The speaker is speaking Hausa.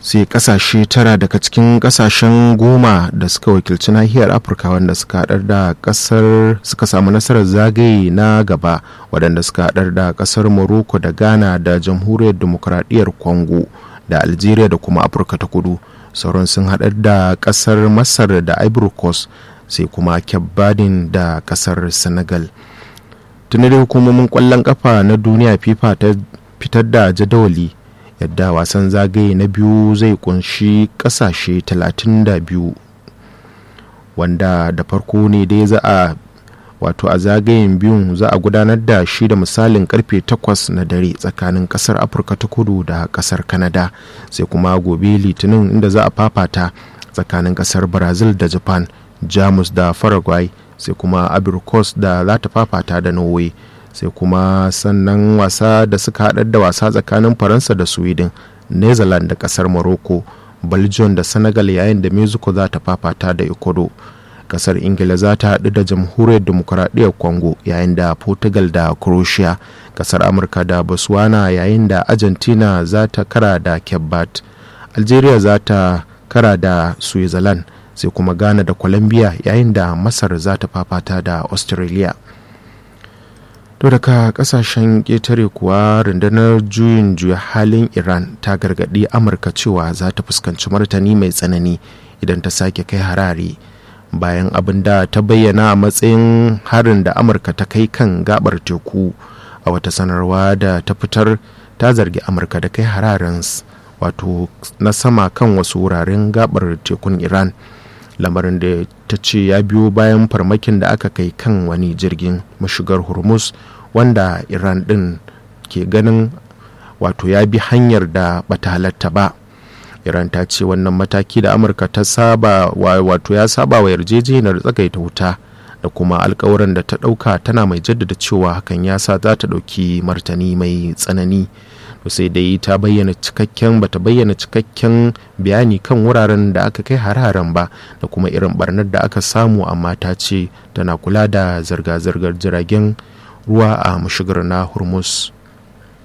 sai kasashe tara daga cikin kasashen goma da suka wakilci nahiyar afirka wanda suka haɗar da kasar suka samu nasarar zagaye na gaba waɗanda suka haɗar da kasar morocco da ghana da jamhuriyar demokuraɗiyyar congo da algeria da kuma afirka ta kudu sauran sun haɗar da kasar masar da ivory coast sai kuma kyabadin da kasar senegal tuni da hukumomin kwallon kafa na duniya fifa ta fitar da jadawali yadda wasan zagaye na biyu zai kunshi kasashe 32 wanda da farko ne dai za a wato a zagayen biyun za a gudanar da shi da misalin karfe 8 na dare tsakanin kasar afirka ta kudu da kasar canada sai kuma gobe litinin inda za a fafata tsakanin kasar brazil da japan jamus da paraguay sai kuma abirkos da za ta fafata da norway sai kuma sannan wasa da suka haɗar da wasa tsakanin faransa da sweden netherlands da kasar morocco belgium da senegal yayin da mexico za ta fafata da ecuador kasar ingila za ta haɗu da jamhuriyar demokuraɗiyyar congo yayin da portugal da croatia kasar amurka da botswana yayin da argentina za ta kara da kebbat algeria za ta kara da switzerland sai kuma ghana da colombia yayin da masar za ta fafata da australia to daga kasashen ƙetare kuwa rundunar juyin juya halin iran ta gargaɗi amurka cewa za ta fuskanci martani mai tsanani idan ta sake kai harare bayan abin da ta bayyana a matsayin harin da amurka ta kai kan gabar teku a wata sanarwa da ta fitar ta zargi amurka da kai hararen wato na sama kan wasu wuraren gabar tekun iran lamarin da ta ce ya biyo bayan farmakin da aka kai kan wani jirgin mashigar hormuz wanda iran din ke ganin wato ya bi hanyar da bata halatta ba iran ta ce wannan mataki da amurka ta saba wato ya saba wa yarjejeniyar tsagaita wuta da kuma alkawarin da ta dauka tana mai jaddada cewa hakan ya sa za ta dauki martani mai tsanani sai dai ta bayyana cikakken bata bayyana cikakken bayani kan wuraren da aka kai har-haren ba da kuma irin barnar da aka samu amma ta ce tana kula da zirga-zirgar jiragen ruwa a mashigar na hormuz